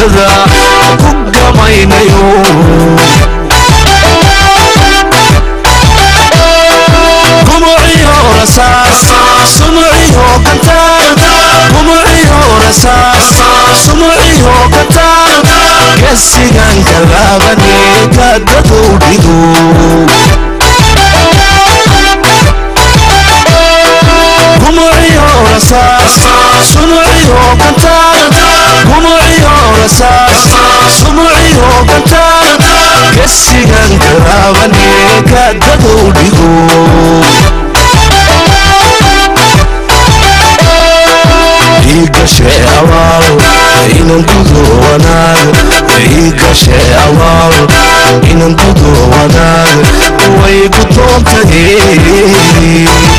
guutada ku gamaynayo gumuciyo rasaas sumuciyo kantaan gumuciyo rasaas sumuciyo kantaan gesigan kalaabane kaadadow dhigo gumuciyo rasaas sumuciyo kantaan gumuciyo rasaas sumuciyo kantaan gesigan kalaabane kaadadow dhigo igashe abaal inan gudo wanaag igashe abaal inan gudo wanaag way gudoontahe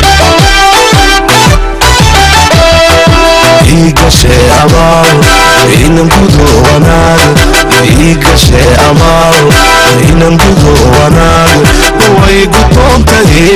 igashe abaal inan gudo wanaag igashe abaal inan gudo wanaag way gudoontahe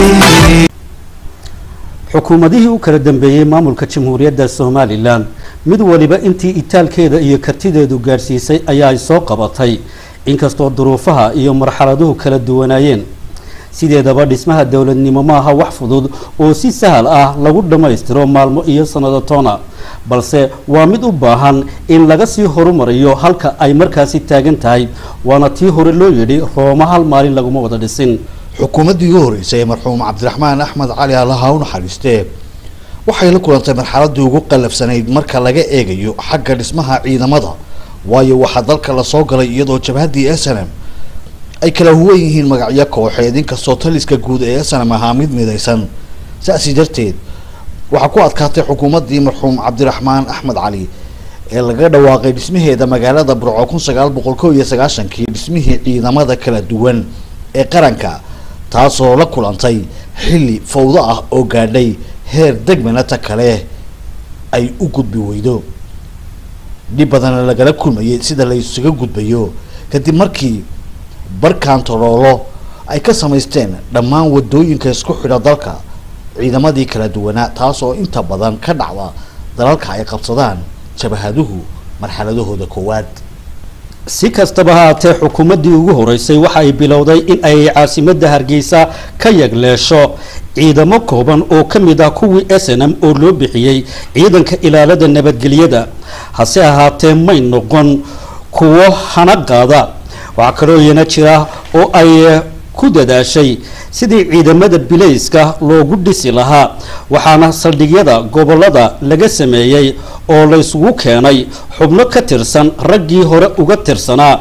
xukuumadihii u kala dambeeyey maamulka jamhuuriyadda somalilan mid waliba intii itaalkeeda iyo kartideedu gaadhsiisay ayaa ay soo qabatay inkastoo duruufaha iyo marxaladuhu kala duwanaayeen sideedaba dhismaha dowladnimo maaha wax fudud oo si sahal ah lagu dhammaystiro maalmo iyo sannado toona balse waa mid u baahan in laga sii horumariyo halka ay markaasi taagan tahay waana tii hore loo yidhi rooma hal maalin laguma wada dhisin xukuumaddii ugu horreysay ee marxuum cabdiraxmaan axmed cali allaha u naxariistee waxay la kulantay marxaladdii ugu qallafsanayd marka laga eegayo xagga dhismaha ciidamada waayo waxaa dalka lasoo galay iyadoo jabhaddii s n m ay kala huwan yihiin magacyo kooxeed inkastoo taliska guud ee s n m ahaa mid midaysan saasi darteed waxaa ku adkaatay xukuumaddii marxuum cabdiraxmaan axmed cali ee laga dhawaaqay dhismaheeda magaalada burco kun sagaal boqol kow iyo sagaashankii dhismihii ciidamada kala duwan ee qaranka taasoo la kulantay xilli fawdo ah oo gaadhay heer degmanata kale ay u gudbi weydo dhib badana lagala kulmayay sida la isuga gudbayo kadib markii barkantaroolo ay ka samaysteen dhammaan wadooyinka isku xidha dalka ciidamadii kala duwanaa taas oo inta badan ka dhacda dalalka ay qabsadaan jabahaduhu marxaladahooda koowaad si kastaba haatee xukuumaddii ugu horeysay waxa ay bilowday in ay caasimadda hargeysa ka yagleesho ciidamo kooban oo ka mid ah kuwii s n m oo loo bixiyey ciidanka ilaalada nabadgelyada hase ahaatee may noqon kuwo hana qaada waxaa kaloo iyana jira oo ay ku dadaashay sidii ciidamada bilayska loogu dhisi lahaa waxaana saldhigyada gobolada laga sameeyey oo laysugu keenay xubno ka tirsan raggii hore uga tirsanaa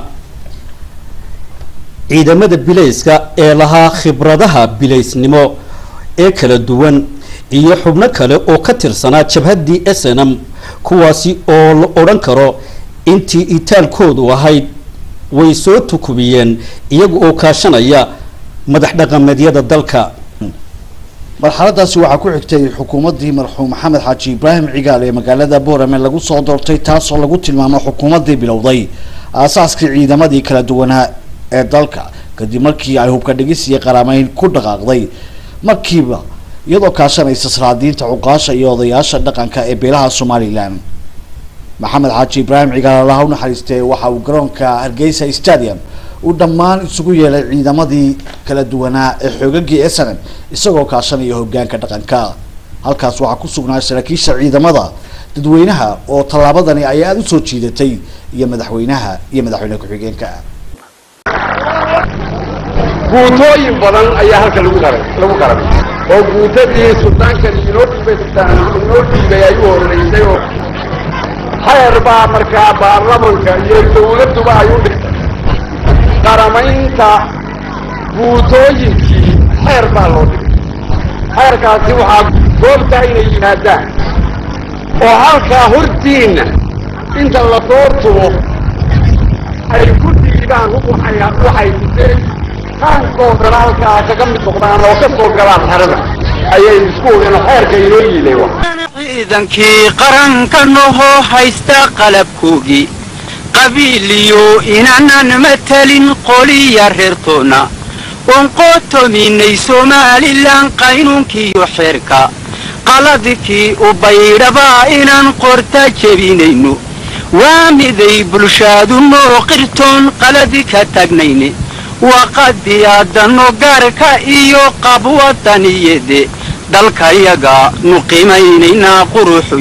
ciidamada bilayska ee lahaa khibradaha bilaysnimo ee kala duwan iyo xubno kale oo ka tirsanaa jabhaddii s n m kuwaasi oo la odhan karo intii itaalkoodu ahayd way soo tukubiyeen iyaga oo kaashanaya madax dhaqameedyada dalka marxaladaasi waxaa ku xigtay xukuumaddii marxuum maxamed xaaji ibraahim cigaal ee magaalada boorame lagu soo doortay taasoo lagu tilmaamo xukuumaddii bilowday aasaaskii ciidamadii kala duwanaa ee dalka kadib markii ay hubka dhigis iyo qaraameyn ku dhaqaaqday markiiba iyadoo kaashanaysa saraadiinta cuqaasha iyo odayaasha dhaqanka ee beelaha somalilan maxamed xaaji ibraahim cigaal allaha u naxariistee waxa uu garoonka hargeysa stadium uu dhammaan isugu yeelay ciidamadii kala duwanaa ee xoogagii s n m isagoo kaashanaya hogaanka dhaqanka halkaas waxaa ku sugnaa saraakiisha ciidamada dadweynaha oo tallaabadani ay aada usoo jiidatay iyo madaxweynaha iyo madaxweyne ku-xigeenka guutooyin badan ayaa halka lagu qaray lagu qaray oo guutadii suldaankan inoo dhiibay sultaan inoo dhiibay ay u horeysay oo xeer baa markaa baarlamanka iyo dawladduba ay u dhigtay qaramaynta guutooyinkii xeer baa loo dhigay xeerkaasi waxaa goobtaa inay yimaadaan oo halkaa hortiinna inta la soo tubo ay ku dhiibaan waxay waxay tuseen qaankoodana halkaa kaga mid noqdaan oo ka soo galaan xerada ayay isku wadeen oo xeerka inoo yiilay wa ciidankii qaranka nohoo haysta qalabkoogii qabiiliyo inaanan matalin qoliya reertoonna oon qootominay somalilan qaynuunkiiyo xeerka qaladkii u baydhabaa inaan qorta jebinayno waa miday bulshaadu noo qirtoon qaladi ka tagnayne waa qadiyaadano gaarka iyo qabwadaniyede dalkayaga nu qiimaynaynaa quruxu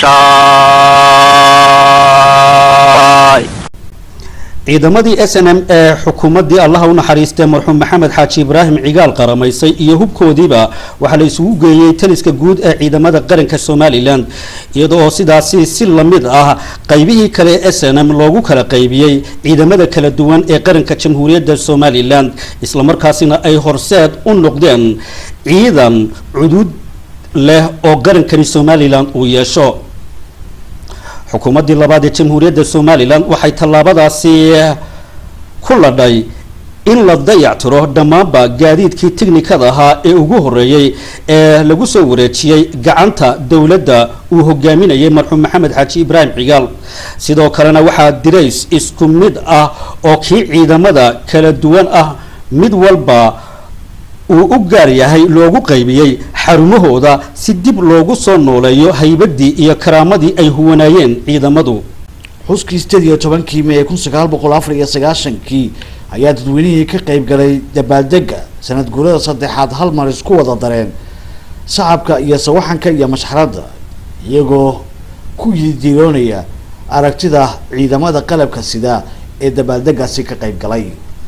yeeshaay ciidamadii s n m ee xukuumaddii allaha u naxariistay marxuum maxamed xaaji ibraahim cigaal qaramaysay iyo hubkoodiiba waxaa la isugu geeyey taliska guud ee ciidamada qaranka somalilan iyada oo sidaasi si lamid ah qaybihii kale ee s n m loogu kala qaybiyey ciidamada kala duwan ee qaranka jamhuuriyadda somalilan islamarkaasina ay horseed u noqdeen ciidan cudud leh oo qarankani somalilan uu yeesho xukuumaddii labaad ee jamhuuriyadda somalilan waxay tallaabadaasi ku ladhay in la dayactiro dhammaanba gaadiidkii tiknikada ahaa ee ugu horeeyey ee lagu soo wareejiyey gacanta dowladda uu hogaaminayay marxuum maxamed xaaji ibraahim cigaal sidoo kalena waxaa dirays isku mid ah oo kii ciidamada kala duwan ah mid walba uu u gaar yahay loogu qaybiyey xarumahooda si dib loogu soo nooleeyo haybadii iyo karaamadii ay huwanaayeen ciidamadu xuskii sideed iyo tobankii may kun sagaal boqol afar iyo sagaashankii ayaa dadweynihii ka qayb galay dabaaldega sanad guurada saddexaad hal mar isku wada dareen sacabka iyo sawaxanka iyo mashxaradda iyagoo ku yidiroonaya aragtida ciidamada qalabka sida ee dabaaldegaasi ka qayb galay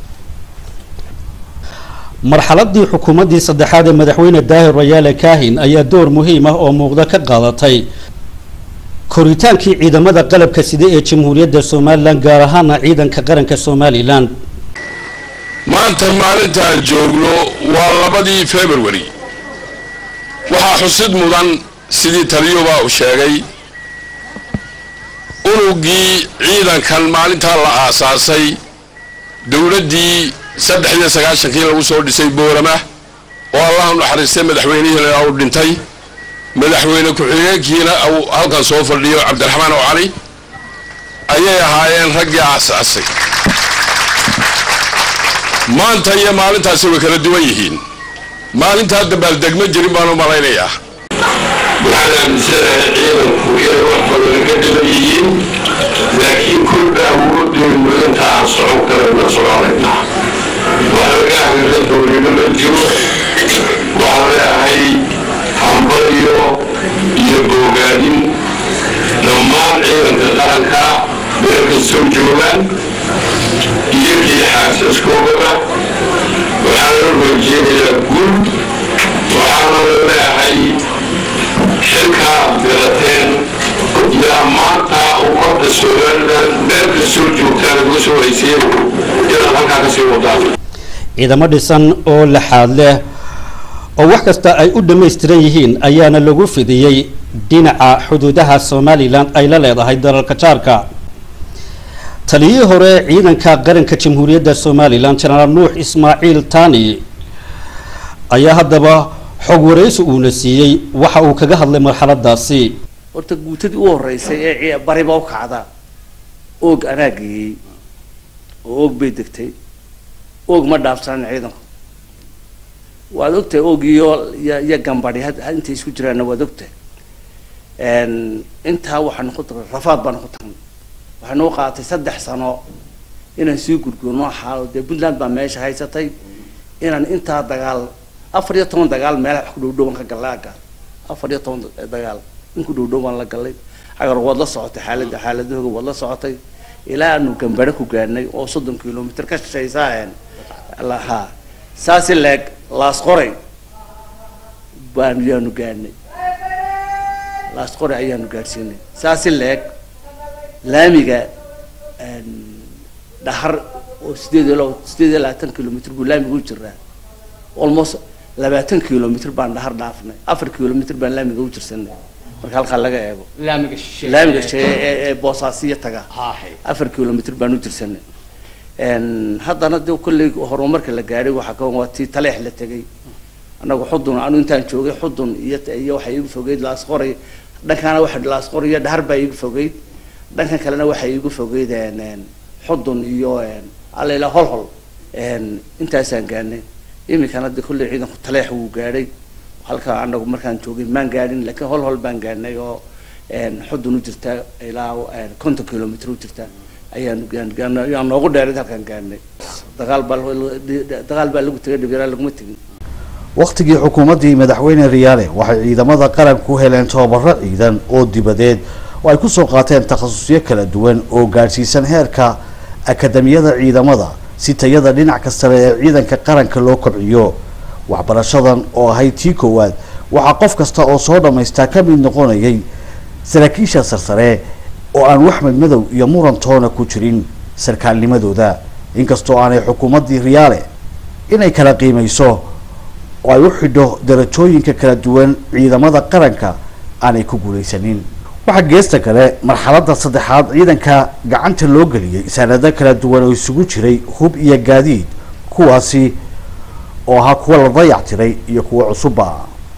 marxaladii xukuumaddii saddexaad ee madaxweyne daahir rayaale kaahin ayaa door muhiim ah oo muuqda ka qaadatay koritaankii ciidamada qalabka sida ee jamhuuriyadda somalilan gaar ahaana ciidanka qaranka somalilan maanta maalintaan joogno waa labadii february waxaa xusid mudan sidii taliyuba uu sheegay unugii ciidankan maalintaa la aasaasay dowladdii saddex iyo sagaashankii lagu soo dhisay boorama oo allah u naxariistay madaxweynihiina uu dhintay madaxweyne ku-xigeenkiina uu halkan soo fadhiyo cabdiraxmaan oo cali ayay ahaayeen raggii aasaasay maanta iyo maalintaasi way kala duwan yihiin maalintaa dabaaldegma jirin baan u malaynayaa waxaan aaminsanahay ciidanku inay wax badan ka dhiban yihiin laakiin kolba awoodeennu inta aan socon karayna soconaynaa wax laga hagaaga doonino ma jiro waxaan leeahay hambaliyo iyo boogaadin dhammaan ciidanka qaranka meel kastoo joogaan iyo kii xaasaskoogaba waxaana horjeedayaa guul waxaana leeahay xilkaa garateen yaa maanta ummadda somalilan meel kastoo joogtaan uga soo hayseen inaad halkaa kasii wadaan ciidamo dhisan oo laxaad leh oo wax kasta ay u dhammaystiran yihiin ayaana lagu fidiyey dhinaca xuduudaha somalilan ay la leedahay dalalka jaarka taliyihii hore ciidanka qaranka jamhuuriyadda somalilan jenaraal nuux ismaaciil tani ayaa haddaba xog waraysi uuna siiyey waxa uu kaga hadlay marxaladaasi horta guutadii u horeysay ee ci- bariba u kacda oog anaa geeyey oo oog bay degtay oog ma dhaafsanin ciidanku waad ogtahay oog iyo iyo iyo gambadhi had had intay isku jiraanna waad ogtahay n intaa waxaanu ku tagnay rafaad baanu ku tagnay waxaanu u qaatay saddex sano inaan sii gurgurno xaalo dee puntland baa meesha haysatay inaan intaa dagaal afar iyo toban dagaal meelaha wax ku dhow dhowaan ka gallay agga afar iyo toban dagaal in ku dhow dhow baan la gallay agar waad la socotay xaaladda xaaladahooga waad la socotay ilaa aanu gambadho ku gaadhnay oo soddon kilomitr ka shishaysaa lahaa saasi leeg laas qoray baanu yaanu gaadhnay laas qoray ayaanu gaadhsiinay saasi leeg laamiga dhahar oo sideed iyo labo sideed iyo labaatan kilomitr buu laamiga u jiraa almost labaatan kilomitr baan dhahar dhaafnay afar kilomitr baan laamiga u jirsanay marka halkaa laga eego laamiga shisheeye laamiga shee ee ee boosaasiya taga haahay afar kilomitr baan u jirsanay haddana de kolley horumarka la gaadhay waxaa ka waa tii taleex la tegay annagu xudun anu intaan joogay xudun iyo iyo waxay igu fogeyd laasqoray dhankaana waxa laasqoray iyo dhahar baa igu fogeyd dhankan kalena waxay igu fogeyd xudun iyo allayla holhol intaasaan gaadhnay iminkana de kolley ciidanku taleex wuu gaadhay halkaa anagu markaan joogay maan gaadhin laakiin hol hol baan gaadhnay oo xudun u jirtaa ilaa konton kilomitr u jirtaa ayaan gaan ayaan noogu dheeray halkaan gaarnay dagaal baa dagaal baa lagu tegay dhibyaraan laguma tegin wakhtigii xukuumaddii madaxweyne riyaale waxay ciidamada qaranku heleen tababaro ciidan oo dibadeed oo ay kusoo qaateen takhasusyo kala duwan oo gaadhsiisan heerka akademiyada ciidamada si tayada dhinac kastale ee ciidanka qaranka loo kobciyo waxbarashadan oo ahayd tii koowaad waxaa qof kasta oo soo dhammaystaa ka mid noqonayay saraakiisha sarsare oo aan waxmed madow iyo muran toona ku jirin sarkaalnimadooda inkastoo aanay xukuumaddii riyaale inay kala qiimayso oo ay u xidho darajooyinka kala duwan ciidamada qaranka aanay ku guulaysanin waxaa geesta kale marxaladda saddexaad ciidanka gacanta loo geliyey sanado kala duwan oo isugu jiray hub iyo gaadiid kuwaasi oo ahaa kuwa la dayactiray iyo kuwa cusubba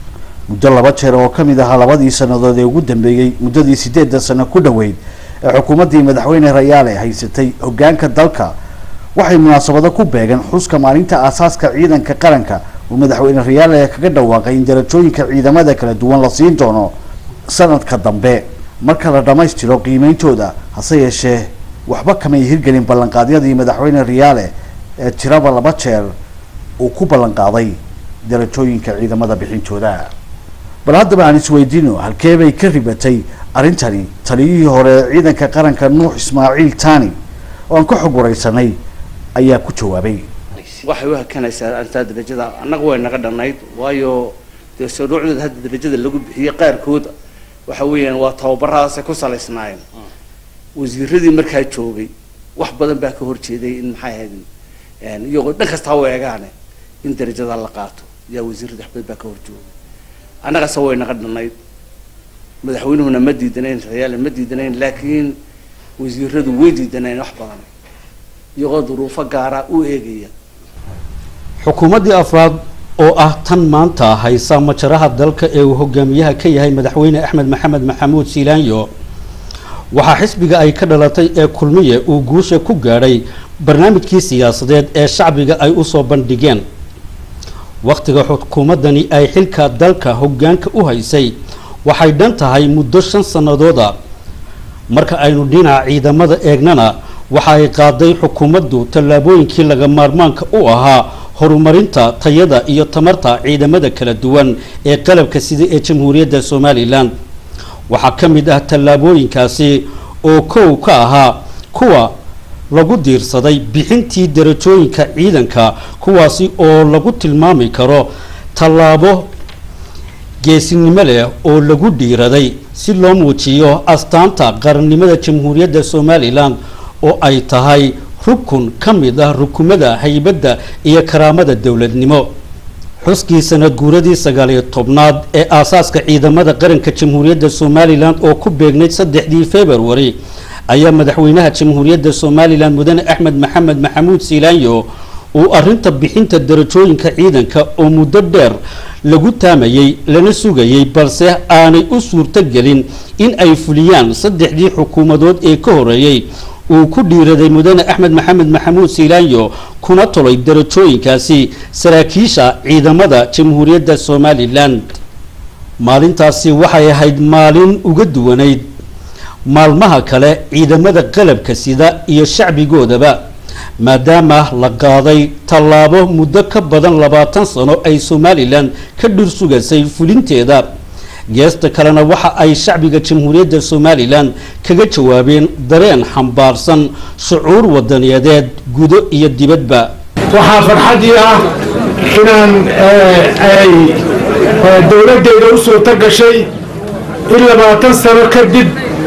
muddo laba jeer oo ka mid ahaa labadii sannadood ee ugu dambeeyey muddadii sideedda sano ku dhoweyd ee xukuumaddii madaxweyne rayaale haysatay hoggaanka dalka waxay munaasabado ku beegan xuska maalinta aasaaska ciidanka qaranka uu madaxweyne rayaale kaga dhawaaqay in darajooyinka ciidamada kala duwan la siin doono sanadka dambe marka la dhammaystiro qiimeyntooda hase yeeshee waxba kamay hirgelin ballanqaadyadii madaxweyne riyaale ee tiraba laba jeer uu ku ballanqaaday darajooyinka ciidamada bixintooda bal haddaba aan isweydiino halkee bay ka ribatay arrintani taliyihii hore ee ciidanka qaranka nuux ismaaciil tani oo aan ka xog wareysanay ayaa ku jawaabay waxay u hakanaysaa arrintaa darajada annaga way naga dhannayd waayo dee shuruucdooda hadda darajada lagu bixiyey qaarkood waxa weeyaan waa tababarahaasay ku salaysnaayeen wasiiradii markaa joogay wax badan baa ka horjeeday in maxay ahayd iyagoo dhan kastaa u eegaane in darajada la qaato yaa wasiirada wax badan baa ka horjoogay annagase way naga dhannayd madaxweynuhuna ma diidanayn rayaale ma diidanayn laakiin wasiiradu way diidaneen wax badan iyagoo duruufo gaara u eegaya xukuumaddii afraad oo ah tan maanta haysa majaraha dalka ee uu hogaamiyaha ka yahay madaxweyne axmed maxamed maxamuud siilaanyo waxaa xisbiga ay ka dhalatay ee kulmiye uu guusha ku gaadhay barnaamijkii siyaasadeed ee shacbiga ay usoo bandhigeen wakhtiga xukuumaddani ay xilka dalka hoggaanka u haysay waxay dhan tahay muddo shan sannadooda marka aynu dhinaca ciidamada eegnana waxa ay qaaday xukuumaddu tallaabooyinkii laga maarmaanka u ahaa horumarinta tayada iyo tamarta ciidamada kala duwan ee qalabka sida ee jamhuuriyadda somalilan waxaa ka mid ah tallaabooyinkaasi oo kow ka ahaa kuwa lagu diirsaday bixintii darajooyinka ciidanka kuwaasi oo lagu tilmaami karo tallaabo geesinimo leh oo lagu dhiiraday si loo muujiyo astaanta qarannimada jamhuuriyadda somalilan oo ay tahay rukun ka mid ah rukumada haybadda iyo karaamada dowladnimo xuskii sanad guuradii sagaaliyo tobnaad ee aasaaska ciidamada qaranka jamhuuriyadda somalilan oo ku beegnayd saddexdii februari ayaa madaxweynaha jamhuuriyadda somalilan mudane axmed maxamed maxamuud siilaanyo uu arinta bixinta darajooyinka ciidanka oo muddo dheer lagu taamayey lana sugayey balse aanay u suurtogelin in ay fuliyaan saddexdii xukuumadood ee ka horeeyey uu ku dhiiraday mudane axmed maxamed maxamuud siilaanyo kuna tolay darajooyinkaasi saraakiisha ciidamada jamhuuriyadda somalilan maalintaasi waxay ahayd maalin uga duwanayd maalmaha kale ciidamada qalabka sida iyo shacbigoodaba maadaama la qaaday tallaabo muddo ka badan labaatan sano ay somalilan ka dhur sugasay fulinteeda geesta kalena waxa ay shacbiga jamhuuriyadda somalilan kaga jawaabeen dareen xambaarsan shucuur wadaniyadeed gudo iyo dibadba waxaa farxadii ah inaan ay dowladdeeda u suurto gashay in labaatan sano kadib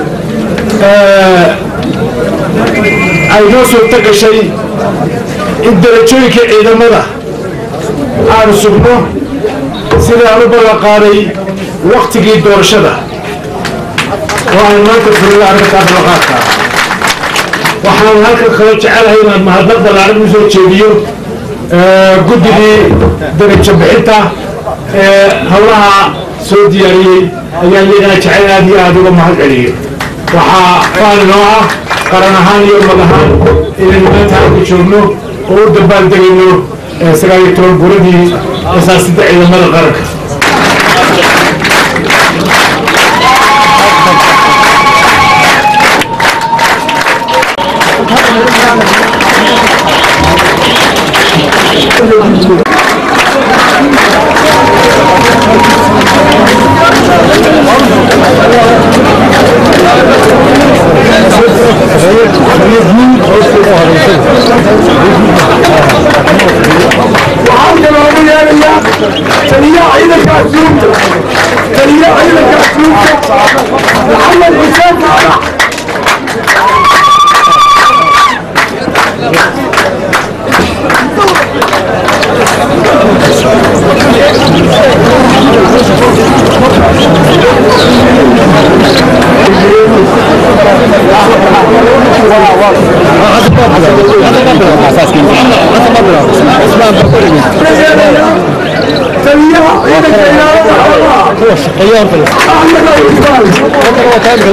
ay noo suurto gashay in darajooyinka ciidamada aanu sugno sidaan u ballan qaaday waktigii doorashada oo aan maanta fulina arrintaa ballanqaadka waxaan halkan kaloo jecelahay inaan mahadnaq ballaaran u soo jeediyo guddigii darajo bixinta ee howlaha soo diyaariyey ayaan iyagana jecel aad iyo aada uga mahad celiyo waxaa faali noo ah qaran ahaan iyo ummad ahaan inaynu maanta halka joogno oo u dabaaldegayno sagaal iyo toban guradii asaasidda ciidamada qaranka waxaan kaloogu yeerayaa taliyaha ciidanka asluubta taliyaha ciidanka asluubta maxamed xuseen faarax taliyaha ciidanka ilaalada xoolaha axmed al-iqbaal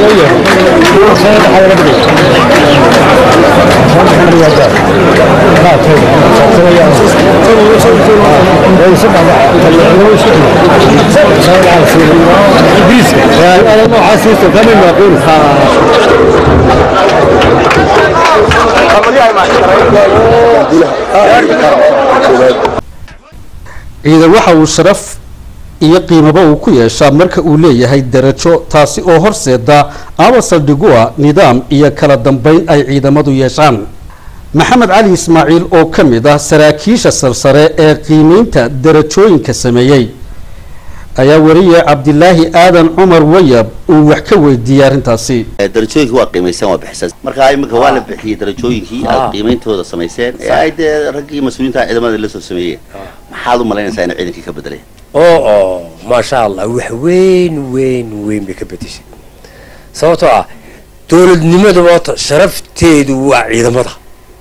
ciidan waxa uu sharaf iyo qiimaba uu ku yeeshaa marka uu leeyahay darajo taasi oo horseeda ama saldhigu ah nidaam iyo kala dambeyn ay ciidamadu yeeshaan maxamed cali ismaaciil oo ka mid ah saraakiisha sarsare ee qiimeynta darajooyinka sameeyey ayaa wariye cabdilaahi aadan cumar wayab uu wax ka weydiiyey arrintaasi darajooyinka waa qiimayseen waa bixiseen marka imika waa la bixiyey darajooyinkii aad qiimeyntooda samayseen ee ay dee raggii mas-uuliyiinta ciidamada la soo sameeyeen maxaad u malaynaysaa inay ciidankii ka bedeleen oo oo maasha allah wax weyn weyn weyn bay ka bedeshay sababtoo ah dowladnimada maanta sharafteedu waa ciidamada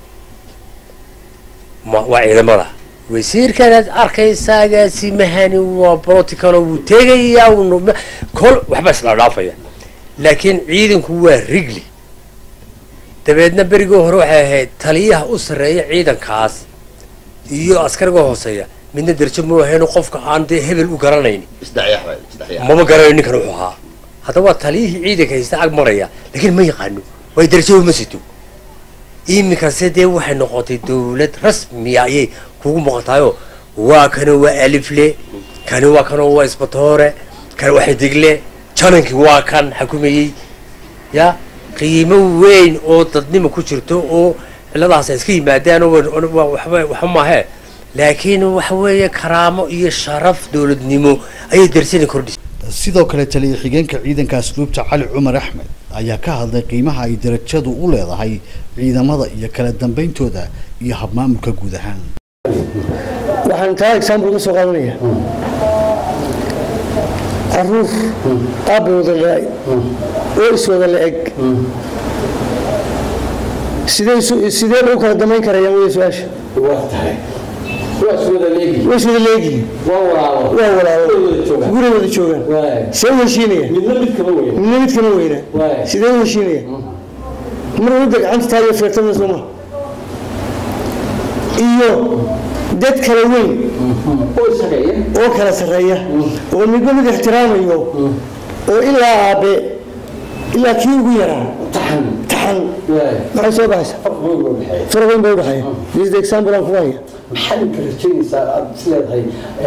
ma waa ciidamada wasiirkanaad arkaysaa agaasimahani waa protocolo wuu tegayaa wuu kol waxba isla dhaafaya laakiin ciidanku waa rigli dabeedna berigii hore waxay ahayd taliyaha u sarreeya ciidankaas iyo askariga hooseeya midna darajo ma ahayn qofka aan dee hebel u garanayn isdhexyaax baa isdhexyaax mama garanayo ninkan wuxuu ahaa haddaba waa taliyihii ciidanka haysta ag maraya laakiin ma yaqaano way darajadu ma sito iminkase dee waxay noqotay dowlad rasmiya ayay kugu muuqataayoo waa kani waa alifle kani waa kanoo waa isbatoore kani waa xidigle janankii waa kan xukumayey ya qiimo weyn oo dadnimo ku jirto oo ciladahaas ay iska yimaadaan oo wa- waxba waxba maahee laakiin waxa weeye karaamo iyo sharaf dowladnimo ayay darsani kordhisay sidoo kale taliya xigeenka ciidanka asluubta cali cumar axmed ayaa ka hadlay qiimaha ay darajadu u leedahay ciidamada iyo kala dambeyntooda iyo habmaamulka guud ahaan waxaan taa example ka soo qaadanaya caruur aabba wada dhalay oo iswada la eg sidee isu- sidee bay u kala damayn karayaan wey su-aasha way iswada leegihiin waa walaalo guri wada joogaan see u heshiinaya midna mid kama weynaa sidee u heshiinaya mar wadda gacanta taagay feertada sooma iyo dad kala weyn oo kala sarreeya oo midba mid ixtiraamayo oo ilaa aabe ilaa kii ugu yaraa taxan maxay soo baxaysa faraq weyn bay udhexeeya this is the example aan kugu haya maxaad ka rajaynaysaa aad is leedahay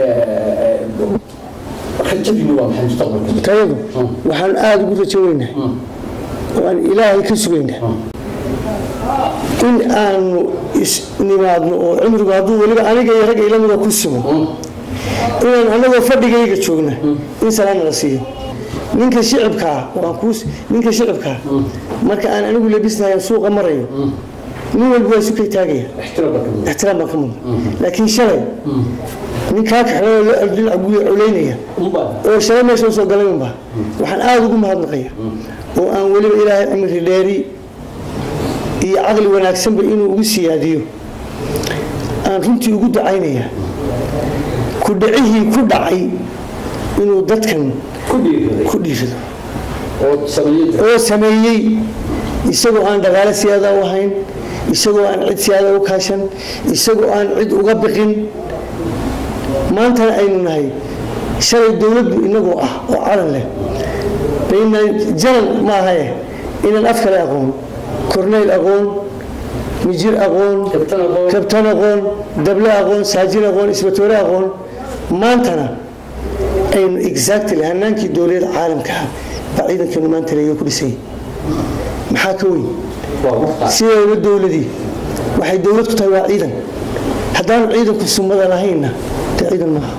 rajadiinu waa maxay mustaqbalka tayadu waxaan aada ugu rajo weynahay oo aan ilaahay ka sugaynaa in aanu isnimaadno oo cimrigu hadduu weliba aniga iyo ragga ilamida ku simo inaan anagoo fadhigayga joogna in salaana la siiyo ninka shicibkaa waan kuus ninka shicibkaa marka aan anigu labisnahay suuqa marayo nin walba waa sukay taagaya ixtiraam baan ka mudna laakiin shalay nin kaa kaxeeyo dhinac guya culaynaya oo shalay meesha usoo galay unba waxaan aada ugu mahadnaqaya oo aan weliba ilaahay cimri dheeri iyo caqli wanaagsanba inuu ugu siyaadiyo aan runtii ugu ducaynaya ku dhicihii ku dhacay inuu dadkan ku dhiirado oo sameeyey isagoo aan dhaqaale siyaada u ahayn isagoo aan cid siyaada u kaashan isagoo aan cid uga biqin maantana aynu nahay shalay dowladdu inagoo ah oo calan leh baynaan janan ma ahae inaan af kale aqoon korneyl aqoon mijir aqoon kabtan aqoon dable aqoon saajin aqoon isbatoore aqoon maantana aynu exactly hanaankii dowliyada caalamka ah baa ciidankeenu maanta leega ku dhisay maxaa ka weyn sideeda dowladii waxay dowlad ku tahay waa ciidan haddaanu ciidanku sumada lahaynna dee ciidan maaha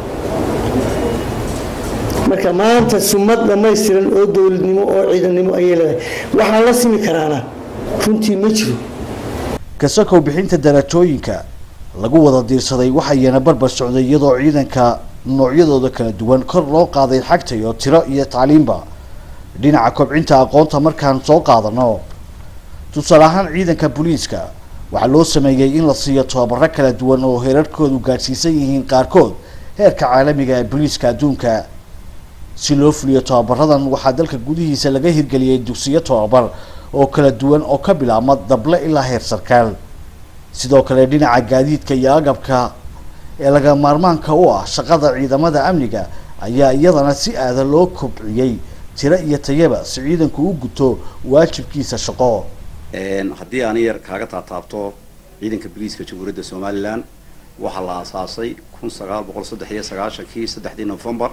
marka maanta sumad dhammaystiran oo dowladnimo oo ciidannimo ayay leedahay waxaan la simi karaana runtii ma jiro kasakow bixinta darajooyinka lagu wada diirsaday waxayna barbar socday iyadoo ciidanka noocyadooda kala duwan kor loo qaaday xagtayo tiro iyo tacliimba dhinaca kobcinta aqoonta markaan soo qaadano tusaale ahaan ciidanka booliiska waxaa loo sameeyey in la siiyo tababaro kala duwan oo heerarkoodu gaadhsiisan yihiin qaarkood heerka caalamiga ee booliiska adduunka si loo fuliyo tababaradan waxaa dalka gudihiisa laga hirgeliyey dugsiyo tababar oo kala duwan oo ka bilaabma dable ilaa heer sarkaal sidoo kale dhinaca gaadiidka iyo agabka ee laga maarmaanka u ah shaqada ciidamada amniga ayaa iyadana si aada loo kobciyey tiro iyo tayaba si ciidanku u guto waajibkiisa shaqo haddii aan yar kaaga taataabto ciidanka booliiska jamhuuriyadda somalilan waxaa la aasaasay kun sagaal boqol saddex iyo sagaashankii saddexdii novembar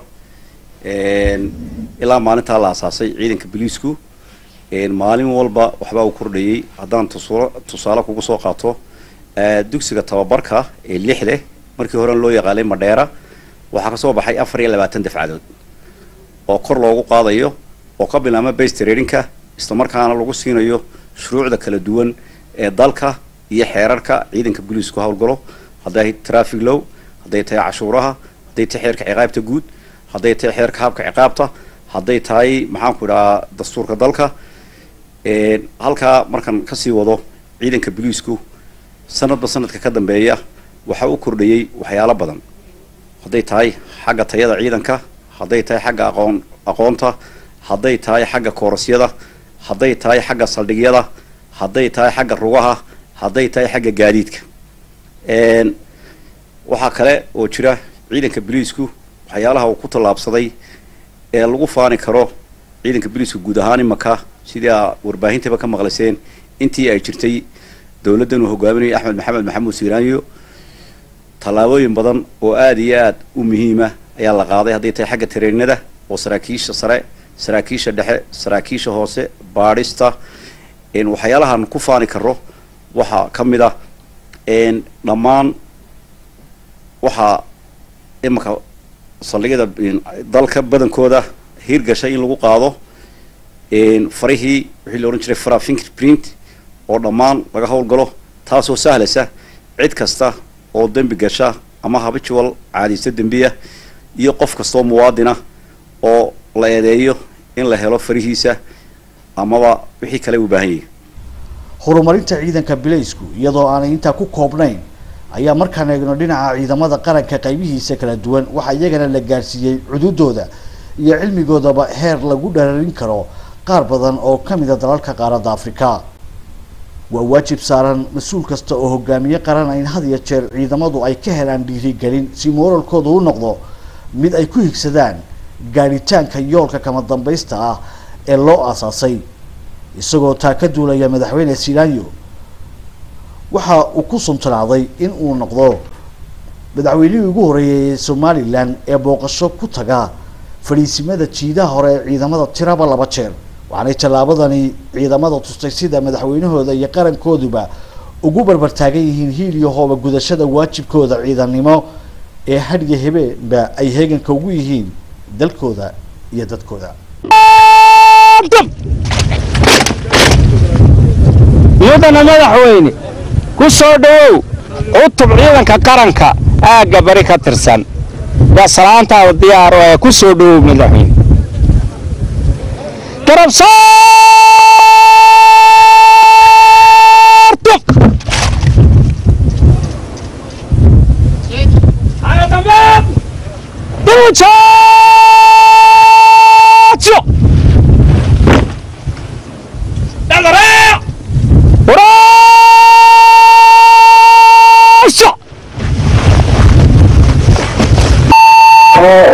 ilaa maalintaa la aasaasay ciidanka booliisku maalin walba waxbaa uu kordhayey haddaan tusulo tusaale kugu soo qaato dugsiga tababarka ee lixde markii hore loo yaqaanay madheera waxaa kasoo baxay afar iyo labaatan dafcadood oo kor loogu qaadayo oo ka bilaama base traininka isla markaana lagu siinayo shuruucda kala duwan ee dalka iyo xeerarka ciidanka booliisku howlgalo hadday traffic low hadday tahay cashuuraha hadday tahay xeerka ciqaabta guud hadday tahay xeerka habka ciqaabta hadday tahay maxaanku idhahaa dastuurka dalka halkaa markan kasii wado ciidanka booliisku sanadba sanadka ka dambeeya waxaa u kordhayey waxyaalo badan hadday tahay xagga tayada ciidanka hadday tahay xagga aqoon aqoonta hadday tahay xagga koorasyada hadday tahay xagga saldhigyada hadday tahay xagga rugaha hadday tahay xagga gaadiidka waxaa kale oo jira ciidanka booliisku waxyaalaha uu ku tallaabsaday ee lagu faani karo ciidanka booliiska guud ahaan imaka sidii aa warbaahintaba ka maqlayseen intii ay jirtay dowladdan uu hogaaminayay axmed maxamed maxamuud siiraanyo tallaabooyin badan oo aada iyo aada u muhiima ayaa la qaaday hadday tahay xagga tareenada oo saraakiisha sare saraakiisha dhexe saraakiisha hoose baadhista waxyaalahan ku faani karo waxaa ka mid ah dhammaan waxaa imanka saldhigyada dalka badankooda hirgashay in lagu qaado farihii wixii la odhan jiray fara fingerprint oo dhammaan laga howlgalo taasoo sahlaysa cid kasta oo dembi gasha ama habitual caadiysta dembiya iyo qof kastoo muwaadina oo la eedeeyo in la helo farihiisa amaba wixii kale u baahan yahay horumarinta ciidanka bilaysku iyadoo aanay intaa ku koobnayn ayaa markaan eegno dhinaca ciidamada qaranka qaybihiisa kala duwan waxaa iyagana la gaarsiiyey cududooda iyo cilmigoodaba heer lagu dhararin karo qaar badan oo ka mida dalalka qaaradda afrika waa waajib saaran mas-uul kasta oo hogaamiye qaran in had iyo jeer ciidamadu ay ka helaan dhiirigelin si mooralkooda u noqdo mid ay ku higsadaan gaadhitaanka yoolka kama dambaysta ah ee loo aasaasay isagoo taa ka duulaya madaxweyne silaanyo waxa uu ku suntanaaday in uu noqdo madaxweynihii ugu horreeyay ee somalilan ee booqasho ku taga fadhiisimada jiidaha hore ee ciidamada tiraba laba jeer waxaanay tallaabadani ciidamada tustay sida madaxweynahooda iyo qarankooduba ugu barbartaagan yihiin hiil iyo hooba gudashada waajibkooda ciidannimo ee hadhiya habeenba ay heeganka ugu yihiin dalkooda iyo dadkooda mudana madaxweyne ku soo dhowow cutub ciidanka qaranka aagga bari ka tirsan waa salaantaada diyaaro ee ku soo dhowow madaxweyne garabsaarto Muchacho! ¡Dale! ¡Uraasha!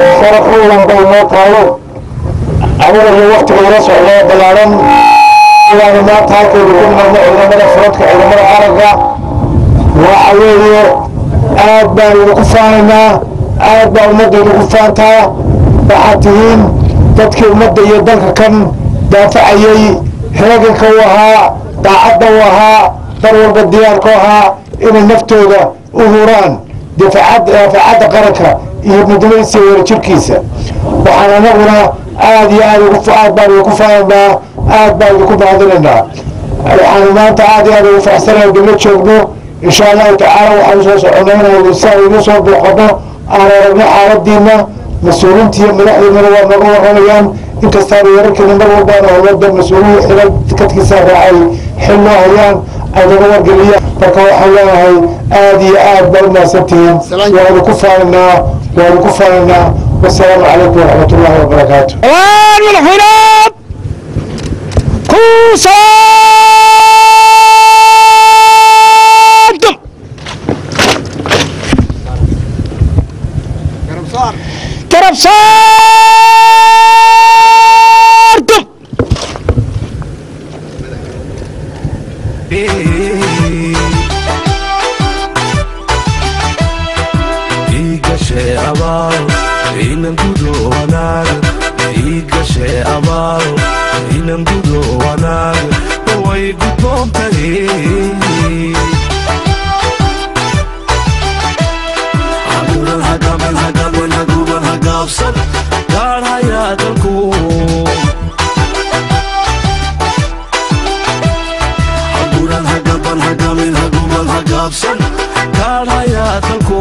sharafoodan bay noo taalo aniga iyo waktiga ila socdo ballaaran waana maanta halkaynu ku nimadno ciidamada furadka ciidamada qaranka waxa weeye aad baan idinku faanaynaa aad baa ummadda idinku faantaa waxaad tihiin dadkii ummadda iyo dalka kan daafacayey heeganka u ahaa daacadda u ahaa dar walba diyaarka u ahaa inay naftooda u huraan daafacadda qaranka iyo midnimadiisa iyo wadajirkiisa waxaan anaguna aad iyo aad aad baan idinku faanaynaa aad baan idinku mahadinaynaa waxaanu maanta aad iyo aad ugu faraxsanahay dibla joogno insha allahu tacaala waxaanu soo soconaynayno si aan igu soo booqano aan aragno xaaladiina mas-uuliinta iyo madaxdiinana waa naga warramayaan inkastaana wararkeena mar walbaana howlada mas-uuliyi xilal kadkiisa raacay xil loo hayaan ay naga wargeliyaan marka waxaan leenahay aad iyo aad baa u mahadsantihiin waanu ku faanaynaa waanu ku faanaynaa wasalaamu calaykum waraxmat ullahi wabarakaatu madaxweynaad kuusaadum garabsaardum igashe abaal inan gudo wanaag igashe abaal inan gudo wanaag way gudboontahay haguran hagamen hagamen haguban hagaabsan gaadhayaa dalku haguran hagaban hagamen haguban hagaabsan gaadhayaa dalku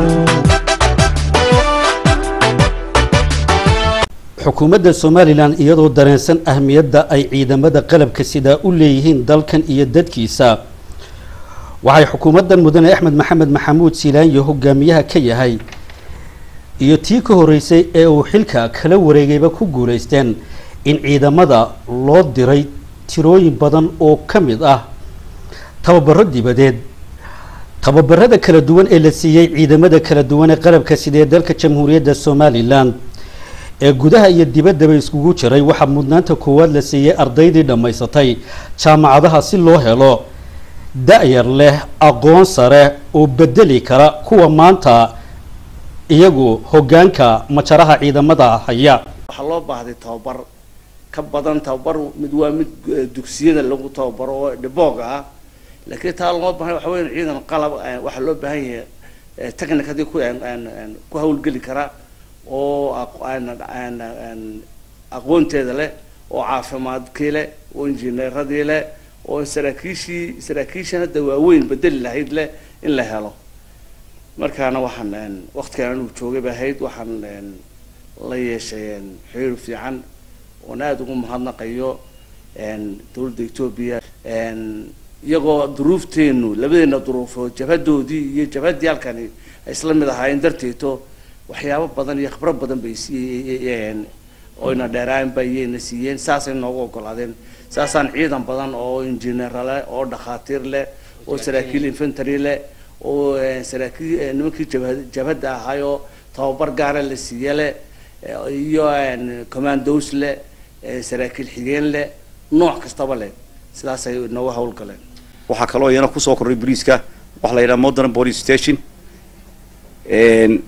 xukuumadda somalilan iyadoo dareensan ahmiyadda ay ciidamada qalabka sidaa u leeyihiin dalkan iyo dadkiisa waxay xukuumaddan mudane axmed maxamed maxamuud siilaanyo hogaamiyaha ka yahay iyo tii ka horeysay ee uu xilka kala wareegayba ku guulaysteen in ciidamada loo diray tirooyin badan oo ka mid ah tababaro dibadeed tababarada kala duwan ee la siiyey ciidamada kala duwan ee qalabka sidee dalka jamhuuriyadda somalilan ee gudaha iyo dibaddaba iskugu jiray waxaa mudnaanta koowaad la siiyey ardaydii dhammaysatay jaamacadaha si loo helo da-yar leh aqoon sare oo bedeli kara kuwa maanta iyagu hoggaanka majaraha ciidamada haya waxaa loo baahday tababar ka badan tababar mid waa mid eh, dugsiyada lagu tababaro oo dhiboog ah laakiin taa loo baahan waxa weyn ciidan qalab eh, waxaa loo baahan yahay eh, technicadii ku aan- aan- aan ku hawlgeli kara oo aq- aan- aan- aan aqoonteeda leh oo caafimaadkii leh oo injineeradii leh oo saraakiishii saraakiishan hadda waaweyn bedeli lahayd leh in la helo markaana waxaan een, waqtigan anigu joogay bay ahayd waxaan een, la yeeshay een, xiriir fiican oon aada ugu mahadnaqayo een, dowladda etoobiya een, iyagoo duruufteenu labadeena duruufood jabhadoodii iyo jabhaddii halkani ay isla mid ahaayeen darteeto waxyaabo badan iyo khibrad badan bay siiyeen oyna dheeraan bayayna siiyeen saasay noogu ogolaadeen saasaan ciidan badan oo injineer leh oo dhakhaatiir leh oo saraakiil infantry leh oo eh, saraakiil eh, nimankii jabha- jabhadda ahaayoo tababar gaara la siiye leh eh, iyo een, commandos leh eh, saraakiil xigeen leh nooc kastaba leh sidaasay noogu hawlgaleen waxaa kaloo iyana kusoo kordhay boliiska waxaa la yidhaha modern police station Een,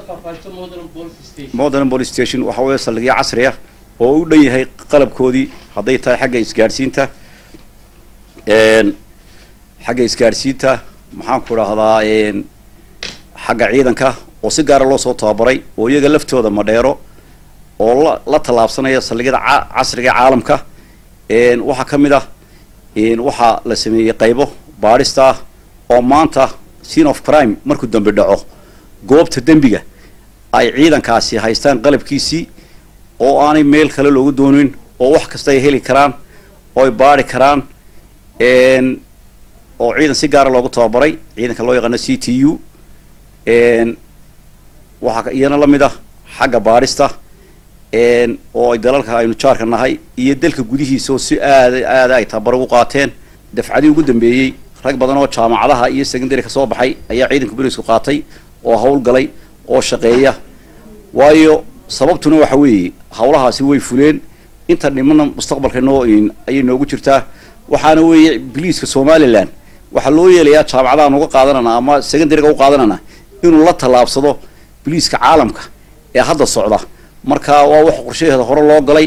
modern police station waxa weeye saldhigyo casri ah oo u dhan yahay qalabkoodii hadday tahay xagga isgaadhsiinta een, xagga isgaadhsiinta maxaan ku dhahdaa een, xagga ciidanka oo si gaara loo soo tababaray oo iyaga laftooda madheero oo la la tallaabsanaya saldhigyada ca- casriga ee caalamka een, waxaa ka mid ah een, waxaa la sameeyey qaybo baadhista ah oo maanta scene of crime markuu dambi dhaco goobta dembiga ay ciidankaasi haystaan qalabkiisii oo aanay meel kale loogu doonin oo wax kasta ay heli karaan oo ay baari karaan een, oo ciidan si gaara loogu tababaray ciidanka loo yaqaano c t u een, waxaa ka- iyana la mid ah xagga baadhista een, oo ay dalalka aynu jaarka nahay iyo dalka gudihiisa oo si aada aada ay tababar ugu qaateen dafcadii ugu dambeeyey rag badan oo jaamacadaha iyo secondary ka soo baxay ayaa ciidanka booliisku qaatay oo howlgalay oo shaqeeya waayo sababtuna waxa weeye howlahaasi way fuleen inta dhimana mustaqbalka noo ayay noogu jirtaa waxaana weeye biliiska somalilan waxaa loo yeelayaa jaamacadahan uga qaadanana ama secondaryga u qaadanana inuu la tallaabsado biliiska caalamka ee hadda socda marka waa wax qorshaheeda hore loo galay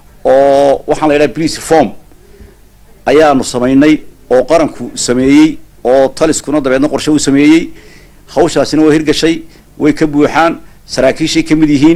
oo waxaan la yidhaha police reform ayaanu samaynay oo qaranku sameeyey oo taliskuna dabeedna qorshe uu sameeyey hawshaasina waa hirgashay way ka buuxaan saraakiishay ka mid yihiin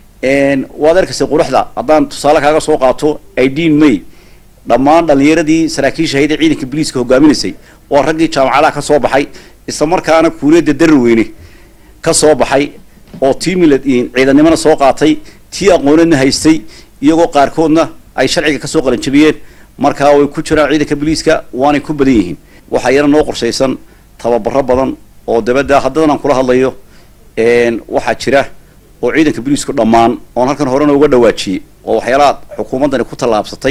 waad arkaysa quruxda haddaan tusaale kaaga soo qaato idin may dhammaan dhallinyaradii saraakiisha ahayd ee ciidanka biliiska hogaaminaysay waa raggii jaamacadaha ka soo baxay isla markaana kuuliyadda daraweyne ka soo baxay oo tii milad ciidannimona soo qaatay tii aqoonadna haystay iyagoo qaarkoodna ay sharciga kasoo qalanjabiyeen markaa way ku jiraan ciidanka biliiska waanay ku badan yihiin waxaa iyana noo qorshaysan tababaro badan oo dabadda haddadan aan kula hadlayo waxaa jira oo ciidanka biliisku dhammaan oon halkan horena uga dhawaajiyey oo waxyaalaha xukuumaddani ku tallaabsatay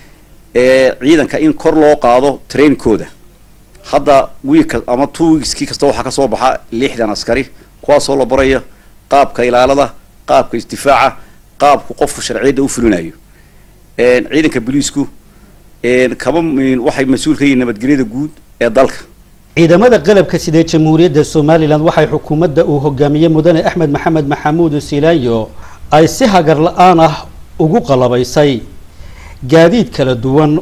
ee ciidanka in kor loo qaado trainkooda hadda wiilka ama two weekskii kasta waxaa kasoo baxa lixdan askari kuwaasoo la barayo qaabka ilaalada qaabka isdifaaca qaabku qofku sharciyadda u fulinayo ciidanka biliisku kaba waxay mas-uul ka yihiin nabadgelyada guud ee dalka ciidamada qalabka sidee jamhuuriyadda somalilan waxay xukuumadda uu hogaamiyey mudane axmed maxamed maxamuud silaanyo ay si hagar la-aan ah ugu qalabaysay gaadiid kala duwan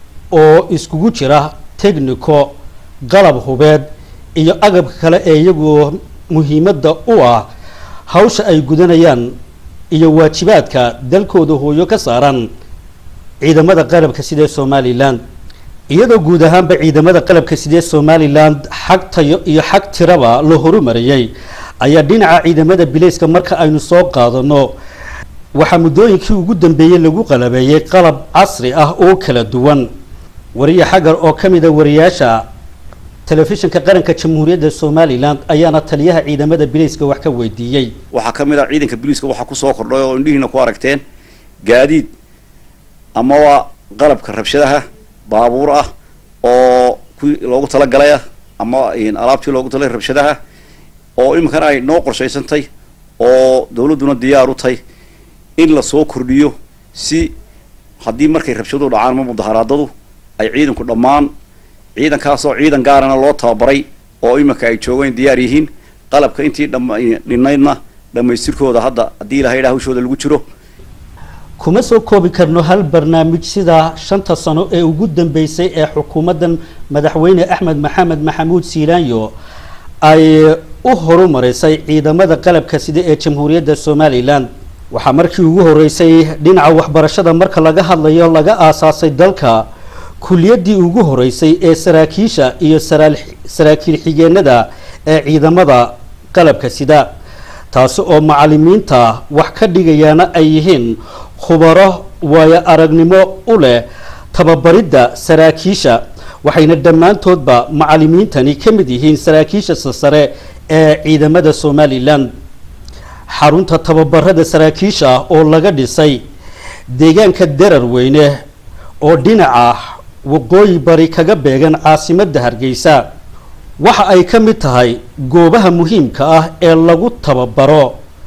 oo iskugu jira technico qalab hubeed iyo agabka kale ee iyagu muhiimadda u ah hawsha ay gudanayaan iyo waajibaadka dalkooda hooyo ka saaran ciidamada qalabka sidee somalilan iyadoo guud ahaanba ciidamada qalabka sidee somalilan xag tayo iyo xag tiraba la horumariyey ayaa dhinaca ciidamada bilayska marka aynu soo qaadano waxaa muddooyinkii ugu dambeeyey lagu qalabeeyey qalab casri ah oo kala duwan wariye xagar oo ka mid a wariyaasha telefishinka qaranka jamhuuriyadda somalilan ayaana taliyaha ciidamada bilayska wax ka weydiiyey waxaa ka mid ah ciidanka biliiska waxaa kusoo kordhay oo indhihiina ku aragteen gaadiid amaba qalabka rabshadaha baabuur ah oo kuwii loogu talagalay ah ama alaabtii loogu talay rabshadaha oo iminkana ay noo qorshaysantay oo dawladduna diyaar u tahay in lasoo kordhiyo si haddii markay rabshaduhu dhacaan ama mudaharaadadu ay ciidanku dhammaan ciidankaasoo ciidan gaarana loo tababaray oo iminka ay joogeen diyaar yihiin qalabka intii dhinaydna dhammaystirkooda hadda haddii ilahay dha hawshooda lagu jiro kuma soo koobi karno hal barnaamij sida shanta sano ee ugu dambeysay ee xukuumaddan madaxweyne axmed maxamed maxamuud siilaanyo ay u horumarisay ciidamada qalabka sida ee jamhuuriyadda somalilan waxaa markii ugu horeysay dhinaca waxbarashada marka laga hadlayo laga aasaasay dalka kulliyaddii ugu horeysay ee saraakiisha iyo saraakiil xigeenada ee ciidamada qalabka sida taasi oo macalimiinta wax ka dhigayaana ay yihiin khubaro waayo aragnimo u leh tababaridda saraakiisha waxayna dhammaantoodba macalimiintani ka mid yihiin saraakiisha sasare ee ciidamada somalilan xarunta tababarada saraakiisha oo laga dhisay deegaanka darar weyne oo dhinaca waqooyi bari kaga beegan caasimadda hargeysa waxa ay ka mid tahay goobaha muhiimka ah ee lagu tababaro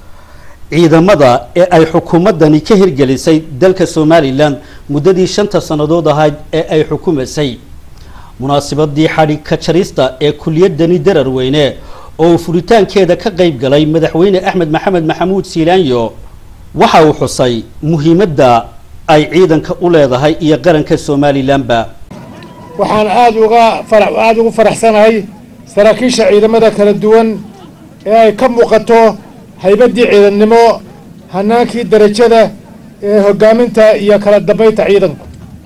ciidamada ee ay xukuumaddani ka hirgelisay dalka somalilan muddadii shanta sannadood ahayd ee ay xukumaysay munaasabadii xadhig ka jarista ee kuliyadani darar weyne oo furitaankeeda ka qayb galay madaxweyne axmed maxamed maxamuud siilaanyo waxa uu xusay muhiimadda ay ciidanka u leedahay iyo qaranka somalilanba waxaan aad uga aada ugu faraxsanahay saraakiisha ciidamada kala duwan ee ay ka muuqato haybaddii ciidannimo hanaankii darajada ee hoggaaminta iyo kala dambaynta ciidanku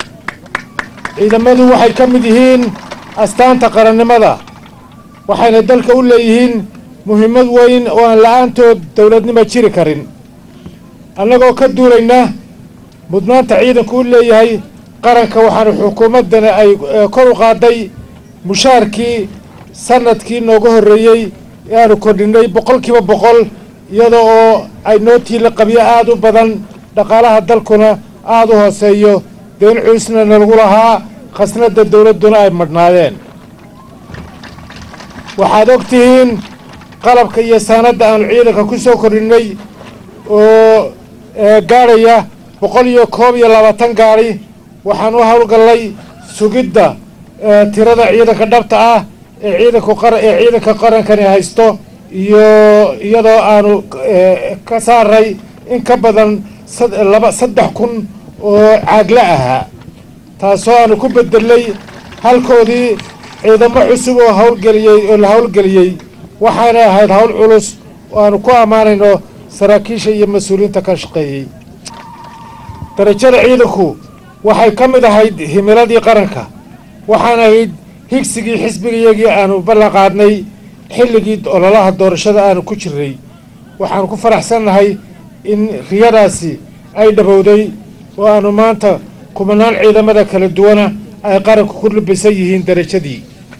ciidamadu waxay ka mid yihiin astaanta qarannimada waxayna dalka u leeyihiin muhiimad weyn oo aan la-aantood dowladnimo jiri karin annagoo ka duulayna mudnaanta ciidanku u leeyahay qaranka waxaana xukuumaddana ay kor u qaaday mushaarkii sanadkii nooga horreeyey ee aanu kordhinay boqolkiiba boqol iyada oo ay noo tiila qabyo aada u badan dhaqaalaha dalkuna aada u hooseeyo deen culisna nalagu lahaa khasnadda dowladduna ay madhnaadeen waxaad og tihiin qalabka iyo saanadda aanu ciidanka ku soo kordhinay oo gaadhaya boqol iyo koob iyo labaatan gaari waxaan u howlgallay sugidda tirada ciidanka dhabta ah ee ciidanku qara ee ciidanka qarankani haysto iyo iyadoo aanu ka saaray in ka badan laba saddex kun oo caagla ahaa taasoo aanu ku bedelay halkoodii ciidamo cusub oo howlgeliyey oo la howlgeliyey waxaana ahayd howl culus oo aanu ku ammaanayno saraakiisha iyo mas-uuliyiinta ka shaqeeyey darajada ciidanku waxay ka mid ahayd himiladii qaranka waxaana ahayd higsigii xisbigayagii aanu ballan qaadnay xilligii ololaha doorashada aanu ku jirnay waxaanu ku faraxsannahay in riyadaasi ay dhabowday oo aanu maanta kumanaan ciidamada kala duwana ay qaranku ku lubisan yihiin darajadii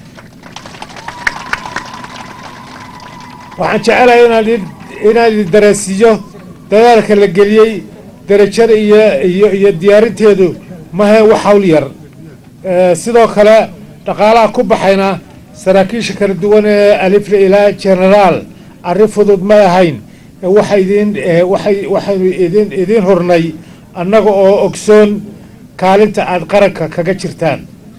waxaan jecelahay inaan inaan idin daraasiiyo dadaalka la geliyey darajada iyo iyo iyo diyaarinteedu mahe wax hawl yar sidoo kale dhaqaalaha ku baxayna saraakiisha kala duwan ee alifle ilaa genaraal arrin fudud may ahayn waxa idin waxay waxaynu idin idiin hurnay annaga oo ogsoon kaalinta aada qaranka kaga jirtaan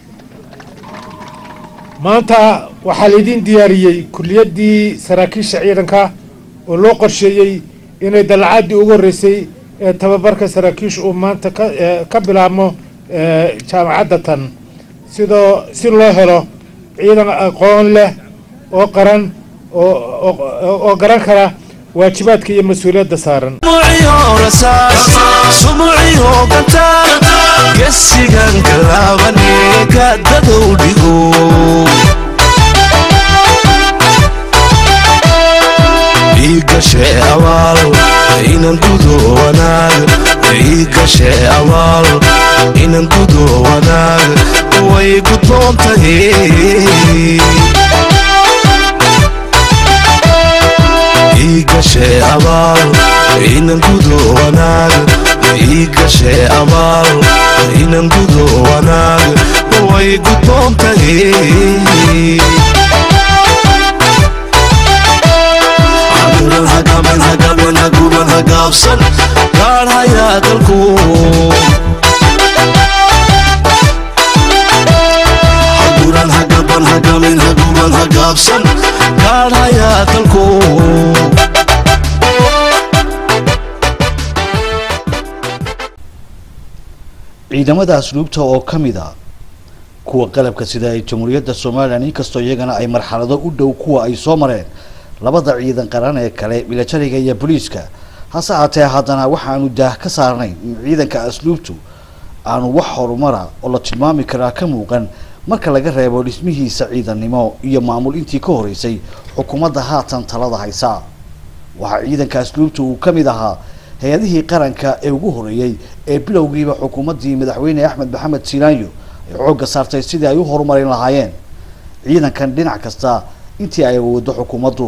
maanta waxaa laydin diyaariyey kuliyaddii saraakiisha ciidanka oo loo qorsheeyey inay dalacaddii ugu horreysay ee tababarka saraakiisha uu maanta ka ka bilaabmo jaamacadda tan sidoo si loo helo ciidan aqoon leh oo qaran oo garan kara waajibaadka iyo mas-uuliyadda saaran sumuciyo gataan gesigan galaabane gaadadow dhigo iigashe abaal inan gudo wanaag iigashe abaal inan gudo wanaag way gudboon tahay iigashe abaal inan gudo wanaag iigashe abaal inan gudo wanaag way gudboon tahay caduran hagamen hagamen haguban hagaabsan gaadh hayaa dalku caduran hagaban hagamen haguban hagaabsan gaadh hayaa dalku ciidamada asluubta oo ka mid a kuwa qalabka sida ay jamhuuriyadda somalilan inkastoo iyagana ay marxalado u dhow kuwa ay soo mareen labada ciidan qaran ee kale milatariga iyo booliiska hase haatee haddana waxaanu daah ka saarnayn in ciidanka asluubtu aanu wax horumara oo la tilmaami karaa ka muuqan marka laga reebo dhismihiisa ciidannimo iyo maamul intii ka horeysay xukuumadda haatan talada haysa waxaa ciidanka asluubtu uu ka mid ahaa hay-adihii qaranka ee ugu horeeyey ee bilowgiiba xukuumaddii madaxweyne axmed maxamed silaanyo ay xoogga saartay sidii ay u horumarin lahaayeen ciidankan dhinac kasta intii ay awoodo xukuumaddu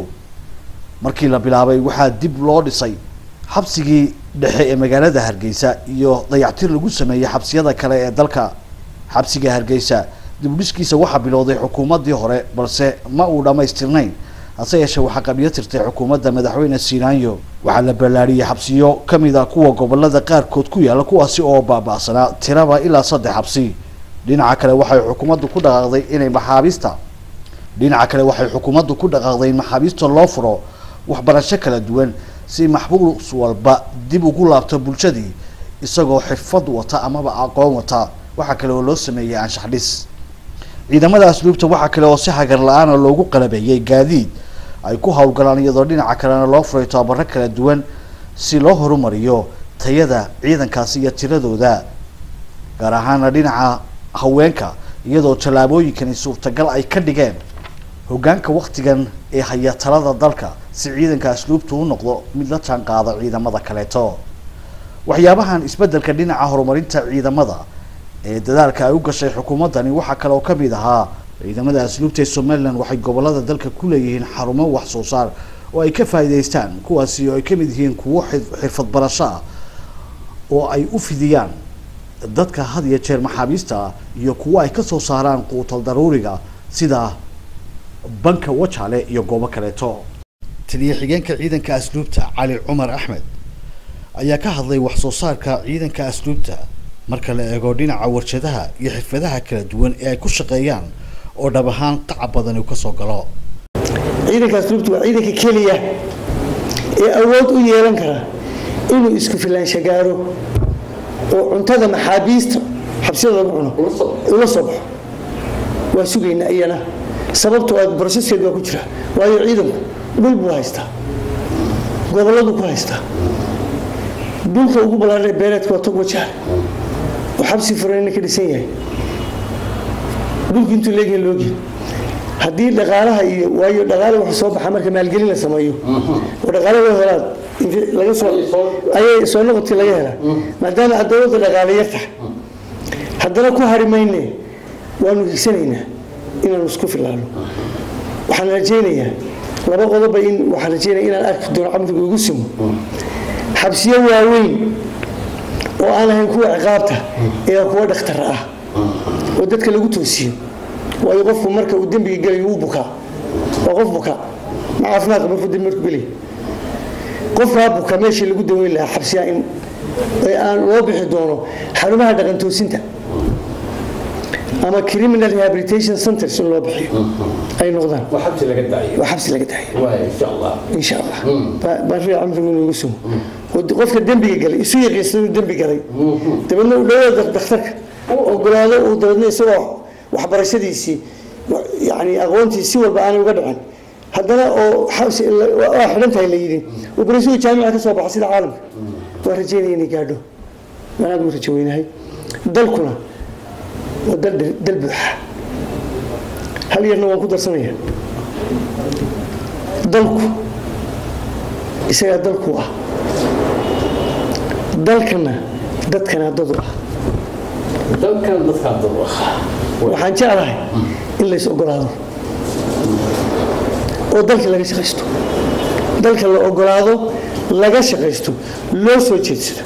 markii la bilaabay waxaa dib loo dhisay xabsigii dhexe ee magaalada hargeysa iyo dayactir lagu sameeyey xabsiyada kale ee dalka xabsiga hargeysa dibudhiskiisa waxaa bilowday xukuumaddii hore balse ma uu dhammaystirnayn hase yeeshee waxaa qabiyo tirtay xukuumadda madaxweyne silaanyo waxaa la ballaariyey xabsiyo ka mid a kuwa gobolada qaarkood ku yaalla kuwaasi oo baaba'sanaa tiraba ilaa saddex xabsi dhinaca kale waxay xukuumaddu ku dhaqaaqday inay maxaabiista dhinaca kale waxay xukuumaddu ku dhaqaaqday in maxaabiista loo furo waxbarasho kala duwan si maxbuus walba dib ugu laabto bulshadii isagoo xirfad wata amaba aqoon wata waxaa kale oo loo sameeyey anshax dhis ciidamada asluubta waxaa kale oo si hagar la-aana loogu qalabeeyey gaadiid ay ku howlgalaan iyadoo dhinaca kalena loo furay tababaro kala duwan si loo horumariyo tayada ciidankaasi iyo tiradooda gaar ahaana dhinaca haweenka iyadoo tallaabooyinkani suurtagal ay ka dhigeen hoggaanka waktigan ee haya talada dalka si ciidanka asluubtu u noqdo mid la jaan qaada ciidamada kaleeto waxyaabahan isbeddelka dhinaca horumarinta ciidamada ee dadaalka ay u gashay xukuumaddani waxaa kale oo ka mid ahaa ciidamada asluubta ee somalilan waxay gobolada dalka ku leeyihiin xarumo wax soo saar oo ay ka faa'iidaystaan kuwaasi oo ay ka mid yihiin kuwo xirfad barasho ah oo ay u fidiyaan dadka had iyo jeer maxaabiista ah iyo kuwo ay ka soo saaraan quutal daruuriga sida banka wajale iyo goobo kaleeto taliya xigeenka ciidanka asluubta cali cumar axmed ayaa ka hadlay wax soo saarka ciidanka asluubta marka la eego dhinaca warshadaha iyo xirfadaha kala duwan ee ay ku shaqeeyaan oo dhab ahaan qaca badan uu ka soo galo ciidanka asluubta waa ciidanka keliya ee awood u yeelan kara inuu isku filaansha gaaro oo cuntada maxaabiista xabsiyada lagu cuno ula soo baxo waa sugaynaa iyana sababtoo aad broseskeed waa ku jira waayo ciidanku dhul buu haystaa gobolladu ku haystaa dhulka ugu ballaaran ee beereedka waa tog wajaale oo xabsi furayna ka dhisan yahay dhulku intuu leegyahay loogi haddii dhaqaalaha iyo waayo dhaqaale wuxuu soo baxa marka maalgelin la sameeyo oo dhaqaale loo helaad laga soo ayay soo noqodkii laga helaa maadaama aad dowladda dhaqaale yar tahay haddana ku hari mayne waanu higsanaynaa inaanu isku filaano waxaan rajaynayaa laba qodoba in waxaan rajaynaya inaan arki doono camriga ugu simo xabsiyo waaweyn oo aan ahayn kuwa ciqaabta ee kuwa dhakhtar ah oo dadka lagu toosiyo waayo qofku marka uu dembiga gelayo wuu bukaa waa qof bukaa ma caafimaadka markuu dembi markuu gelaya qofkaa buka meeshii lagu daweyn lahaa xabsiyaa in aan loo bixi doono xarumaha dhaqan toosinta ama criminal rehabilitation centers in loo bixiyo ay noqdaan waa xabsi laga daayo waa xabsi laga daayo insha allah insha allah baan rii camrigu inuu igu sugo qofka dembiga galay isu yaqiinsan inuu dembi galay dabeedna uu dhawaada dhakhtarka ogolaado uu dabeedna isagoo waxbarashadiisii yani aqoontii si walba aanay uga dhicin haddana oo xabsi waa xidhan tahay la yidhi operasiyu jaamica ka soo baxa sida caalamka waa rajeynaya inay gaadho waan aad u rajo weynahay dalkuna waa dal dal buuxa hal yarna waan ku darsanaya dalku isagaa dalku ah dalkana dadkana dadu ah dalkan dadkaa dad ah waxaan jeclahay in lays ogolaado oo dalka laga shaqaysto dalka la ogolaado laga shaqaysto loo soo jeedsado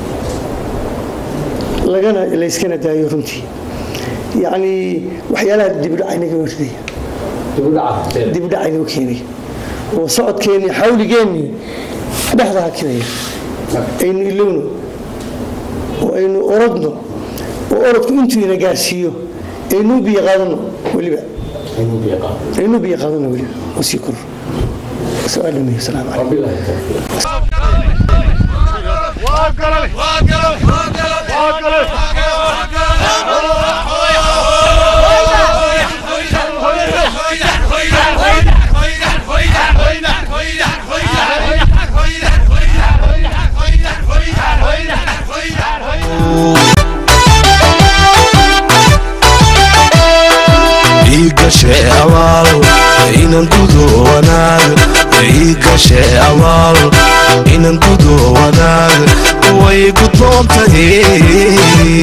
lagana layskana daayo runtii yacni waxyaalaha dibudhacaynaga warinaya dibudhacaynagu keenaya oo socodkeennii xawligeennii dhexda hakinaya aynu ilowno oo aynu orodno oo orodku intuu ina gaarsiiyo aynu biyo qaadano weliba aynu biyo qaadano weliba oo sii koro سؤال مني السلام عليكم igashe abaal inan gudo wanaag igashe abaal inan gudo wanaag way gudboon tahay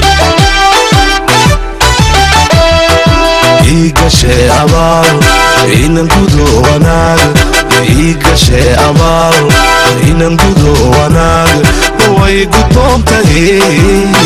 igashe abaal inan gudo wanaag igashe abaal inan gudo wanaag way gudboon tahay